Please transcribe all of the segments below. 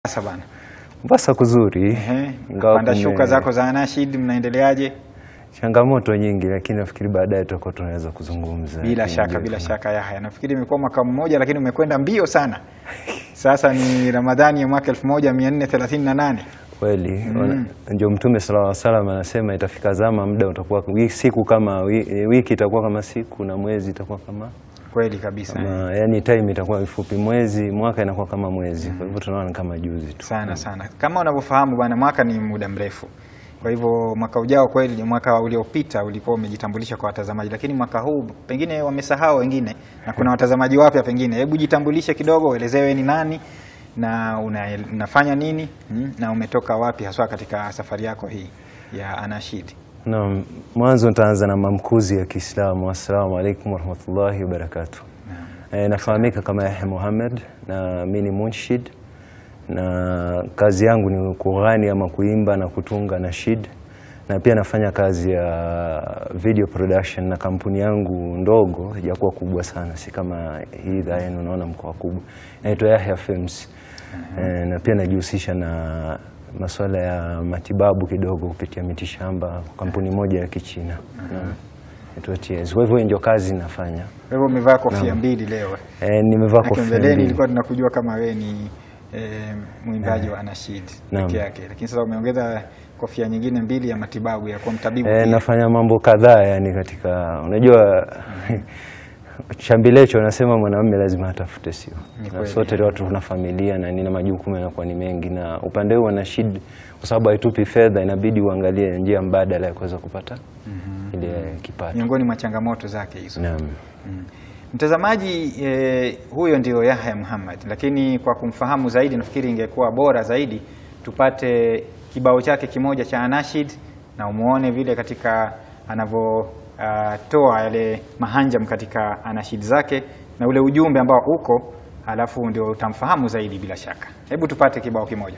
Mombasa bana. Mombasa kuzuri, Ehe, ingawa panda kume- shuka zako za Anashid mnaendeleaje? changamoto nyingi, lakini nafikiri baadaye tutakuwa tunaweza kuzungumza. Bila Lakini shaka, ndio bila kama- shaka Yahya, nafikiri imekuwa mwaka mmoja, lakini umekwenda mbio sana. Sasa ni Ramadhani ya mwaka 1438 Kweli wana- ndio Mtume sallallahu alaihi wasallam anasema itafika zama muda utakuwa wi- siku kama wi- wiki itakuwa kama siku na mwezi itakuwa kama, kweli kabisa kama yani time itakuwa mifupi, mwezi mwaka inakuwa kama mwezi. Kwa hivyo tunaona ni kama juzi tu. sana sana. Kama unavyofahamu bwana, mwaka ni muda mrefu. Kwa hivyo mwaka ujao kweli ni mwaka uliopita ulikuwa umejitambulisha kwa watazamaji, lakini mwaka huu pengine wamesahau wengine na kuna watazamaji wapya pengine. Hebu jitambulishe kidogo, uelezewe ni nani na una, unafanya nini mm, na umetoka wapi haswa katika safari yako hii ya Anashid. Naam, mwanzo nitaanza na mamkuzi ya Kiislamu. Assalamu alaikum warahmatullahi wabarakatuh. E, nafahamika kama Yahya Muhammad na mi ni munshid na kazi yangu ni kughani ama kuimba na kutunga nashid, na pia nafanya kazi ya video production na kampuni yangu ndogo, haijakuwa kubwa sana, si kama hii idhaa yenu unaona mkoa kubwa, inaitwa Yahya Films. E, na pia najihusisha na masuala ya matibabu kidogo kupitia mitishamba, kampuni moja ya Kichina Naam. Inaitwa TS. Kwa hivyo hiyo ndio kazi nafanya. Kwa hivyo umevaa kofia mbili leo. E, nimevaa Lakini kofia mbeleni mbili. ilikuwa tunakujua kama wewe ni eh, mwimbaji wa Anashid Naam. peke yake, lakini sasa umeongeza kofia nyingine mbili ya matibabu ya kuwa mtabibu. E, pia. nafanya mambo kadhaa yani katika unajua chambilecho anasema mwanamume lazima atafute, sio Ni na kweli. sote watu tuna familia na nina majukumu yanakuwa ni mengi, na upande huu Anashid kwa sababu haitupi fedha, inabidi uangalie njia mbadala ya kuweza kupata ile kipato. miongoni mwa changamoto zake hizo. Naam. Mm. Mtazamaji eh, huyo ndio Yahya Muhammad, lakini kwa kumfahamu zaidi nafikiri ingekuwa bora zaidi tupate kibao chake kimoja cha Anashid na umuone vile katika anavyotoa yale mahanjam katika anashid zake na ule ujumbe ambao uko, alafu ndio utamfahamu zaidi bila shaka. Hebu tupate kibao kimoja.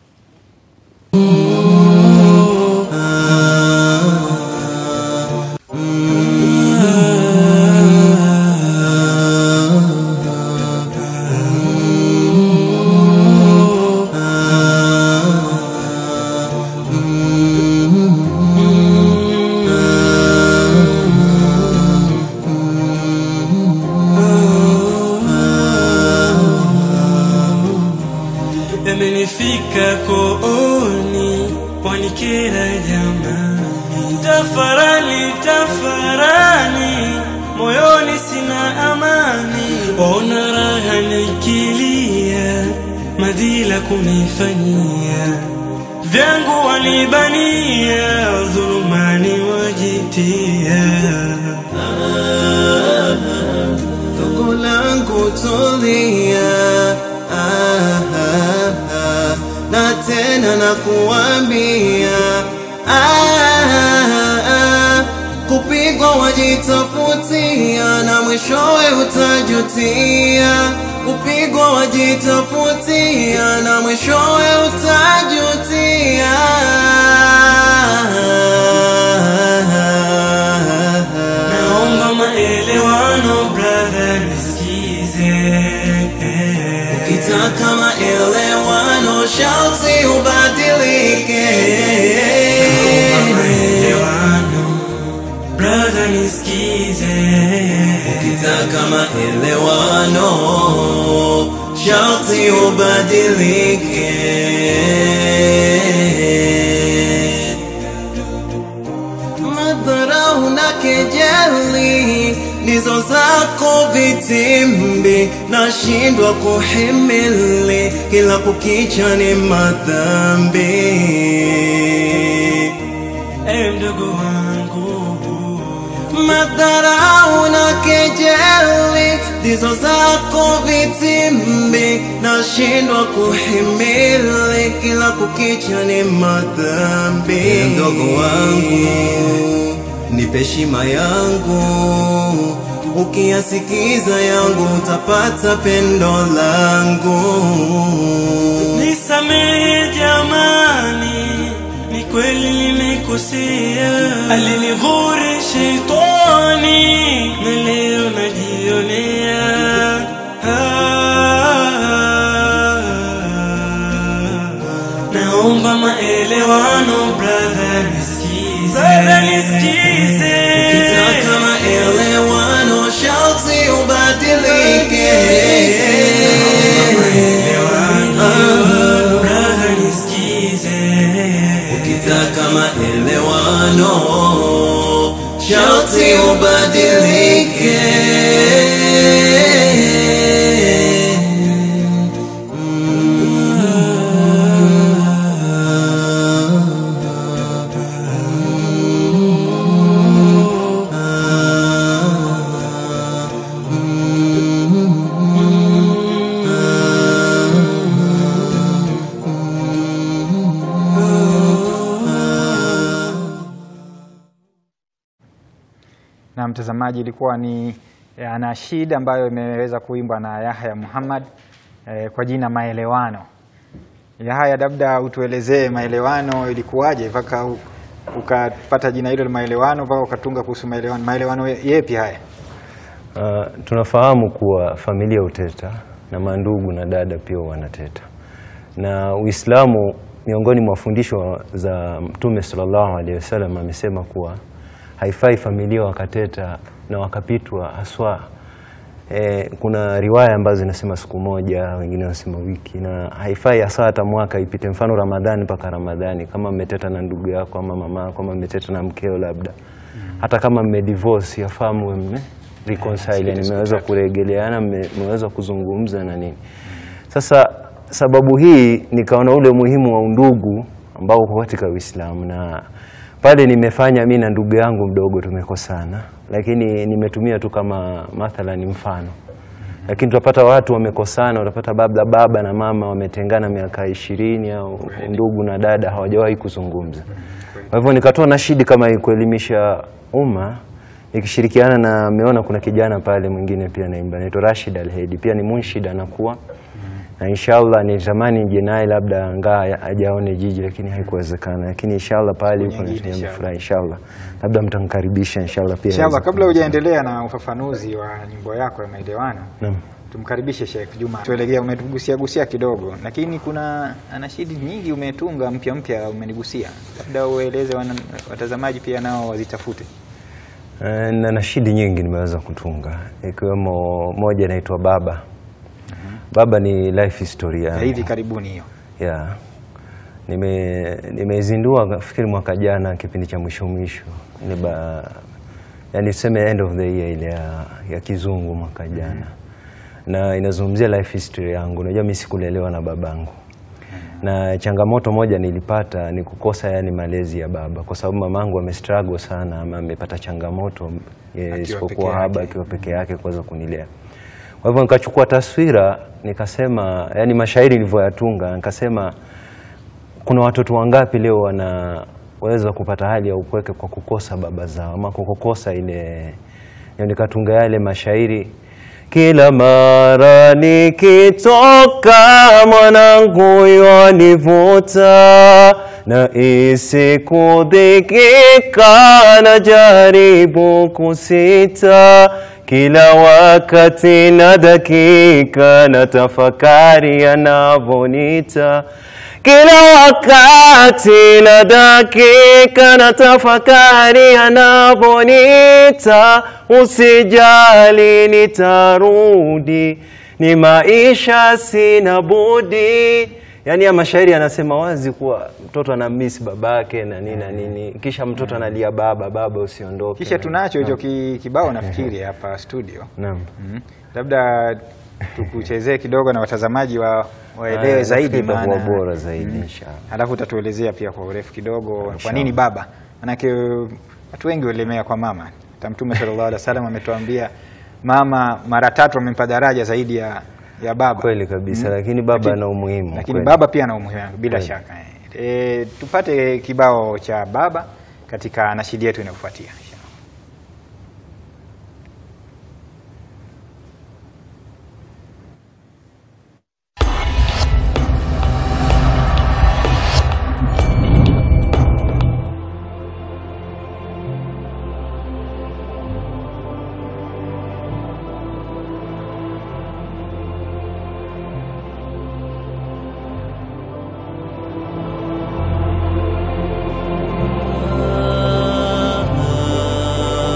yamenifika kooni wanikera jamani, tafarani tafarani, moyoni sina amani, waona raha nikilia, madhila kunifanyia, vyangu walibania, dhulumani wajitia Toko langu tulia, ah, ah, ah, na tena nakuambia ah, ah, kupigwa wajitafutia na mwishowe utajutia. Kupigwa wajitafutia na mwishowe utajutia. Naomba maelewano brother, nisikize Ukitaka maelewano sharti ubadilike. Naomba maelewano brother, nisikize Ukitaka maelewano sharti ubadilike. Madharau na kejeli ndizo zako vitimbi, nashindwa kuhimili, kila kukicha ni madhambi. ewe mdogo wangu Madharau na kejeli ndizo zako vitimbi, nashindwa kuhimili, kila kukicha ni madhambi. Mdogo wangu, nipe heshima yangu, ukiyasikiza yangu utapata pendo langu. nisamehe jamani ni kweli nimekosea alinighuri sheitani na leo najionea Ah, naomba maelewano brother nisikize brother nisikize Ukitaka maelewano sharti ubadilike brother nisikize Ukitaka maelewano sharti ubadilike na mtazamaji, ilikuwa ni eh, anashid ambayo imeweza kuimbwa na Yahya Muhammad eh, kwa jina Maelewano. Yahya, labda utuelezee maelewano ilikuwaje mpaka u- ukapata jina hilo la maelewano mpaka ukatunga kuhusu maelewano. Maelewano yepi haya? Uh, tunafahamu kuwa familia huteta na mandugu na dada pia wanateta, na Uislamu miongoni mwa fundisho za Mtume sallallahu alaihi wasallam amesema kuwa haifai familia wakateta na wakapitwa haswa. E, kuna riwaya ambazo zinasema siku moja, wengine wanasema wiki, na haifai hasa hata mwaka ipite, mfano Ramadhani mpaka Ramadhani, kama mmeteta na ndugu yako ama mama yako ama mmeteta na mkeo labda hata kama mmedivorce yafaa muwe mme reconcile, yani mmeweza kuregeleana, mme- mmeweza kuzungumza na nini. Sasa sababu hii nikaona ule umuhimu wa undugu ambao uko katika Uislamu, na pale nimefanya mi na ndugu yangu mdogo tumekosana, lakini nimetumia tu kama mathalan mfano lakini tutapata watu wamekosana, utapata baba baba na mama wametengana miaka ishirini au ndugu na dada hawajawahi kuzungumza. Kwa hivyo nikatoa nashidi kama hii kuelimisha umma nikishirikiana na ameona kuna kijana pale mwingine pia naimba anaitwa Rashid Alhedi, pia ni munshid anakuwa na inshallah nitamani nje naye labda ngaa ajaone jiji, lakini haikuwezekana. Lakini inshallah pale yuko na nyingine, tunaenda inshallah. furaha inshallah, labda mtamkaribisha inshallah pia Inshallah, aweze kabla kuja. hujaendelea na ufafanuzi wa nyimbo yako ya maelewano, Naam. tumkaribishe Sheikh Juma. Tuelekea, umetugusia gusia kidogo, lakini kuna anashidi nyingi umetunga mpya mpya, umenigusia, labda ueleze wana, watazamaji pia nao wazitafute. Eh, na nashidi nyingi nimeweza kutunga ikiwemo moja inaitwa Baba. Baba ni life history Ya yangu. hivi karibuni hiyo. Yeah. Nime nimeizindua nafikiri mwaka jana kipindi cha mwisho mwisho. Ni ba yani tuseme end of the year ile ya, ya kizungu mwaka jana. Na inazungumzia life history yangu. Unajua mimi sikulelewa na babangu. Na changamoto moja nilipata ni kukosa yani malezi ya baba kwa sababu mamangu amestruggle sana ama amepata changamoto eh, peke isipokuwa yake. haba akiwa peke yake kuweza kunilea. Kwa hivyo nikachukua taswira nikasema, yani mashairi nilivyoyatunga nikasema kuna watoto wangapi leo wanaweza kupata hali ya upweke kwa kukosa baba zao ama kwa kukosa ile. Ndio nikatunga yale mashairi kila mara nikitoka mwanangu yanivuta na isikudhikika na jaribu kusita kila wakati na dakika na tafakari yanavonita kila wakati na dakika na tafakari yanavonita, usijali nitarudi, ni maisha sina budi. Yaani ya mashairi yanasema wazi kuwa mtoto anamisi babake na nini na nini, kisha mtoto analia baba, baba usiondoke. Kisha tunacho hicho ki- kibao nafikiri hapa studio. Naam. Mhm. Labda tukuchezee kidogo na watazamaji wa waelewe Ah, zaidi nafikiri itakuwa maana bora zaidi inshallah. Alafu utatuelezea pia kwa urefu kidogo kwa Inshallah. nini baba, manake watu wengi walemea kwa mama. Hata Mtume sallallahu alaihi wasallam ametuambia mama mara tatu amempa daraja zaidi ya, ya baba. Kweli kabisa, Mhm. lakini baba Lakini- ana umuhimu. Lakini kweli. baba pia ana umuhimu wake, bila Kweli. shaka. E, tupate kibao cha baba katika nashidi yetu inayofuatia.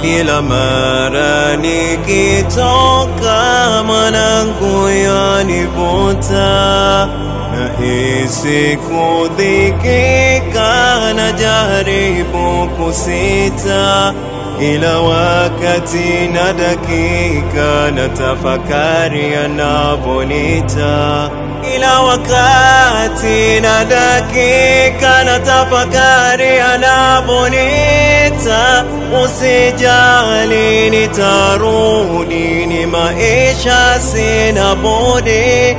ila mara nikitoka mwanangu yanivuta nahisi kudhikika na jaribu kusita ila wakati na dakika na tafakari anaponita ila wakati na dakika na tafakari anaponita usijali nitarudi ni maisha sina budi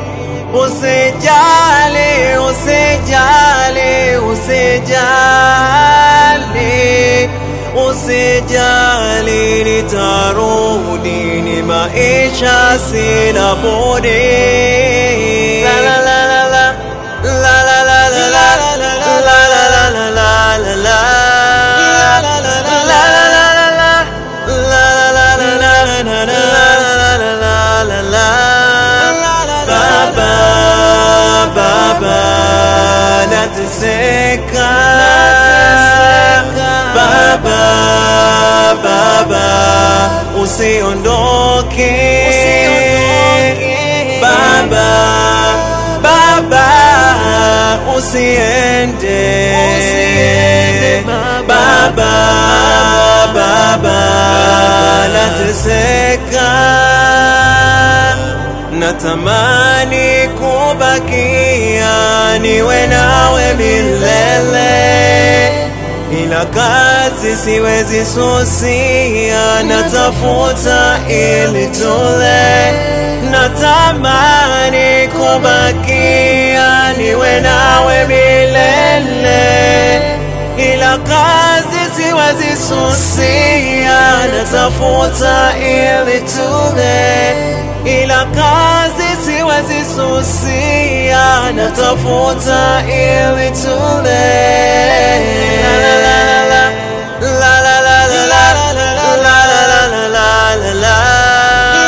usijali usijali usijali usijali nitarudi ni maisha sina budi la la la la la la la la la la la la la la la la la Baba, Baba, nateseka Baba, Baba, usiondoke Baba, Baba, usiende Baba, Baba, nateseka natamani kubakia niwe nawe milele ila kazi siwezi susia natafuta ili tule natamani kubakia niwe nawe milele ila kazi siwezi susia natafuta ili tule ila kazi siwezi susia natafuta ili tule la la la la la la la la la la la la la la la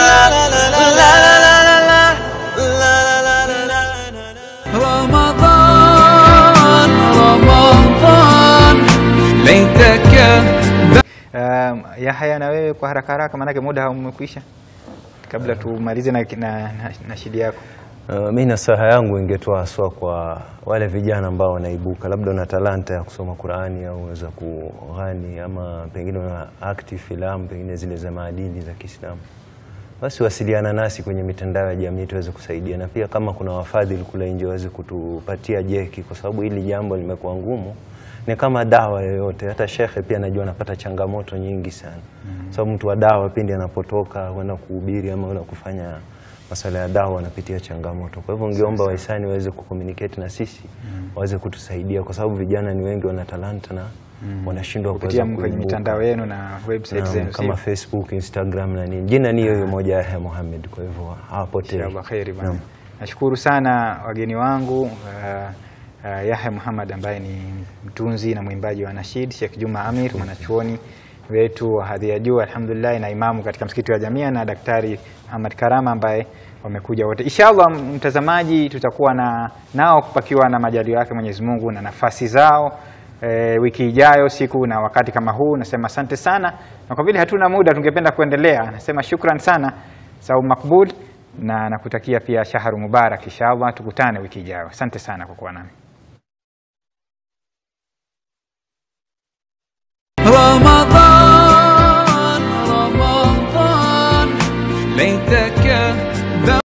رمضان رمضان ليتك Um, Yahya na wewe kwa haraka haraka, maanake muda umekwisha, kabla tumalize na, na, na, na shidi yako. Uh, mi nasaha yangu ingetoa haswa kwa wale vijana ambao wanaibuka, labda una talanta ya kusoma Qurani au unaweza kughani ama pengine una akti filamu pengine zile za maadili za Kiislamu, basi wasiliana nasi kwenye mitandao ya jamii tuweze kusaidia, na pia kama kuna wafadhili kule nje waweze kutupatia jeki, kwa sababu hili jambo limekuwa ngumu. Ni kama dawa yoyote, hata shekhe pia najua anapata changamoto nyingi sana mm. sababu mtu wa dawa pindi anapotoka kwenda kuhubiri ama kwenda kufanya masuala ya dawa wanapitia changamoto. Kwa hivyo ngeomba wahisani waweze kucommunicate na sisi waweze kutusaidia, kwa sababu vijana ni wengi wana talanta na wanashindwa kupitia kuweza kwenye kuibuka. mitandao yenu na website Naam, zenu kama sio? Facebook, Instagram na nini. Jina ni hiyo hiyo moja Yahya Mohamed, kwa hivyo hawapotei. Inshallah kheri bwana. Naam. Nashukuru sana wageni wangu uh, uh, Yahya Muhammad ambaye ni mtunzi na mwimbaji wa Nashid, Sheikh Juma Amir mwanachuoni wetu wa hadhi ya juu alhamdulillah, na imamu katika msikiti wa Jamia na Daktari Muhammad Karama ambaye wamekuja wote. Inshallah mtazamaji, tutakuwa na nao pakiwa na majaliwa yake Mwenyezi Mungu na nafasi zao e, wiki ijayo siku na wakati kama huu. Nasema asante sana, na kwa vile hatuna muda, tungependa kuendelea. Nasema shukran sana Saum Makbul, na nakutakia pia shaharu mubarak. Inshallah tukutane wiki ijayo. Asante sana kwa kuwa nami. رمضان